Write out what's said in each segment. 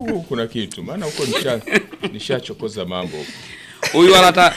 huku kuna kitu, maana huko nisha nishachokoza mambo huko. huyu wala ta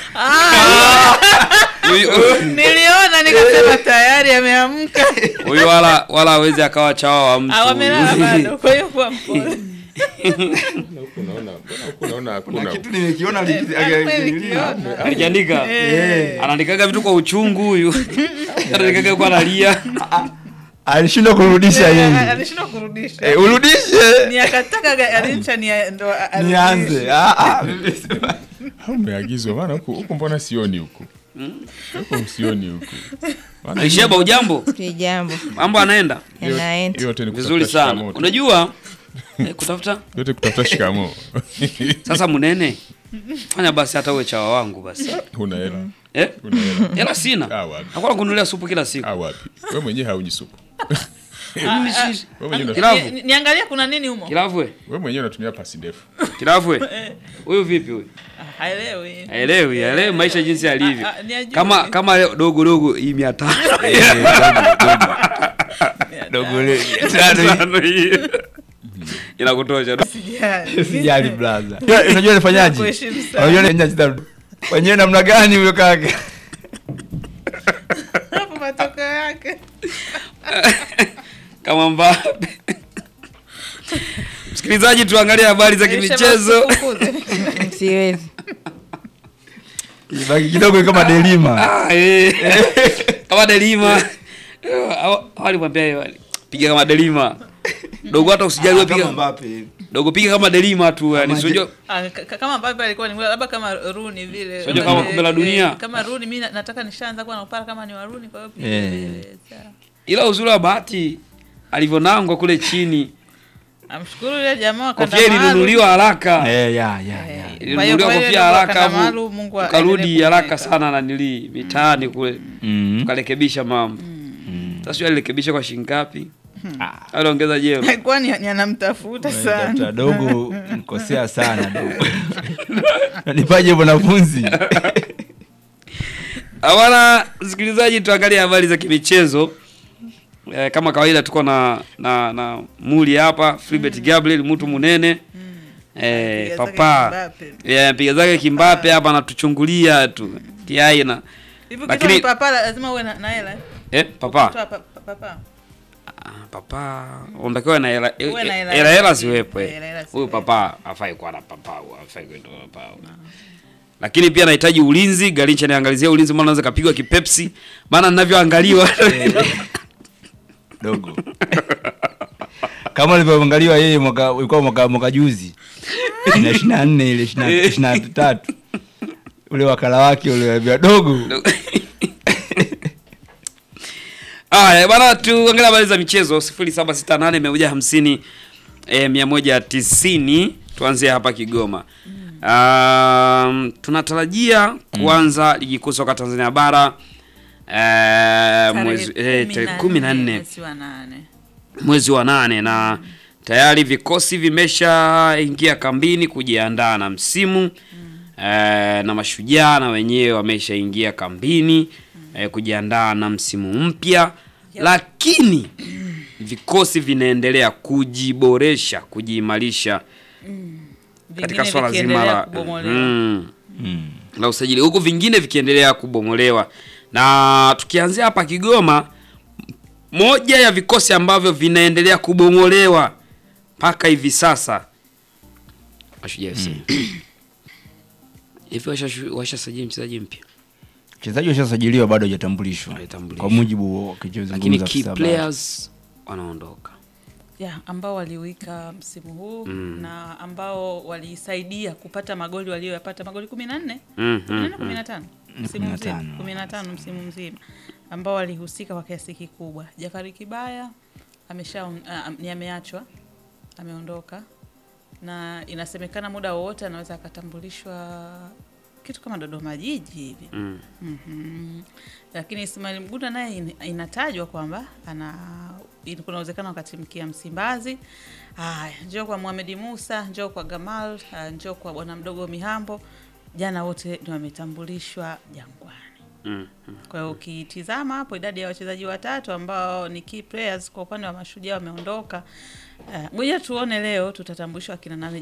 huyu niliona nikasema tayari ameamka huyu wala wala hawezi akawa chawa wa mtu awamelala bado kwa hiyo kuwa mpole Mbona huku naona, mbona huku naona kuna hakuna kitu nimekiona li- kweli li- kiona. alikiandika Eh. anaandikaga vitu kwa uchungu huyu anaandikaga kwa analia alishindwa kurudisha Eh, yeye alishindwa kurudisha Eh, urudishe ni akataka alincha ni ndo arudishe. nianze Ah, ah, mimi sema- au umeagizwa, maana huku huku mbona sioni huku huku sioni huku Maana Aisheba ujambo Kijambo mambo anaenda hiyo- yanaenda hiyo yote ni vizuri kutafuta sana shikamoo tu. unajua eh, kutafuta yote kutafuta shikamoo sasa munene fanya basi hata uwe chawa wangu basi una hela eh? una hela hela sina Ah, wapi. nakuwa kununulia supu kila siku ah, wapi wewe mwenyewe hauji supu Mimi si- wewe mwenyewe una- Kilavu. Ni- niangalia kuna nini humo kilavwe wewe mwenyewe unatumia pasi ndefu kilavwe huyu vipi huyu Ah, haelewi haelewi haelewi maisha jinsi yalivyo Ah, ah, ni ajue. kama kama leo dogo dogo hii mia tano dogo le- tano hii. Tano hii. inakutosha Sijali. sijali blaza unajua nifanyaje Nakuheshimu sana. unajua nifanyaje wenyewe namna gani huyo kaka hapo matokeo yake kama Mbappe. Msikilizaji, tuangalie habari za kimichezo. Usifukuze. siwezi baki kidogo kama delima Ah, eh. kama Delima Hawa- hawa walimwambia yeye wali, piga kama Delima dogo, hata usijali wewe, piga Mbappe dogo, piga kama Delima tu, yani Kama sio Ah, ka- ka- kama Mbappe alikuwa ni labda kama Rooney vile. Sio kama Eh, kombe la eh, dunia. Kama Rooney mimi na- nataka nishaanza kuwa na upara kama ni wa Rooney kwa hiyo pia. Eh. eh, sawa. ila uzuri wa bahati alivyonangwa kule chini, Amshukuru yule jamaa wa kanda kofia maalum. ilinunuliwa haraka, eh ya ya Eh, ya kwa hiyo ilinunuliwa kwa hiyo kofia ndio haraka, kanda afu maalum, Mungu aendelee ukarudi haraka kumweka. sana na nili mitaani kule, Mm. tukarekebisha mambo. Sasa sio alirekebisha kwa shilingi ngapi? Aliongeza jero. Alikuwa ni ni anamtafuta sana. Dr. dogo mkosea sana dogo nipaje mwanafunzi Hawana msikilizaji, tuangalie habari za kimichezo. E, kama kawaida tuko na na na muli hapa Philbert Gabriel mtu munene e, Piga zake papa Mbappe. e, piga zake kimbape hapa anatuchungulia tu kiai na Hivi Lakini- kitu papa lazima uwe na na hela. eh? e, papa Toa pa- pa- papa. Ah, papa unatakiwa na hela e- Uwe na hela. e- hela hela ziwepo Eh, eh. hela hela huyu ziwepo. papa afai kuwa na papa huyu afai kuwa na papa lakini pia anahitaji ulinzi. Garincha niangalizia ulinzi, maana anaweza kapigwa kipepsi, maana ninavyoangaliwa dogo kama ulivyoangaliwa yeye mwaka ulikuwa mwaka mwaka juzi na ishirini na nne ile ishirini na tatu ule wakala wake uliambia dogo Aya bana, tuangalie habari za michezo 0768 150 eh, 190. Tuanzie hapa Kigoma. Um, tunatarajia kuanza ligi kuu soka Tanzania bara eh, mwezi eh, tarehe kumi na nne mwezi wa nane. mwezi wa nane na tayari vikosi vimeshaingia kambini kujiandaa na msimu eh, na mashujaa na wenyewe wameshaingia kambini eh, kujiandaa na msimu mpya lakini vikosi vinaendelea kujiboresha kujiimarisha katika Vingine swala zima vikiendelea la kubomolewa. mm, la usajili huku vingine vikiendelea kubomolewa na tukianzia hapa Kigoma moja ya vikosi ambavyo vinaendelea kubomolewa mpaka hivi sasa Mashujaa FC. Hivi washa- washasajili mchezaji mpya mchezaji washasajiliwa bado hajatambulishwa Hajatambulishwa. kwa mujibu wa lakini kichozungumza key afisa habari. players wanaondoka. ya ambao waliwika msimu huu na ambao walisaidia kupata magoli walioyapata magoli kumi na nne Mm, kumi na mm, nne kumi na tano msimu kumi na mzima tano. kumi na tano msimu mzima ambao walihusika kwa kiasi kikubwa. Jafari Kibaya amesha uh, ni ameachwa ameondoka, na inasemekana muda wowote anaweza akatambulishwa kitu kama Dodoma Jiji hivi Mm. Mhm. Lakini Ismail Mgunda naye in- inatajwa kwamba ana in- kuna uwezekano akatimkia Msimbazi. Haya, njoo kwa Mohamed Musa, njoo kwa Gamal, ah, njoo kwa bwana mdogo Mihambo. Jana wote ni wametambulishwa Jangwani. Mm. Kwa hiyo ukitizama hapo idadi ya wachezaji watatu ambao ni key players kwa upande wa Mashujaa wameondoka. Uh, ngoja tuone leo tutatambulishwa akina nane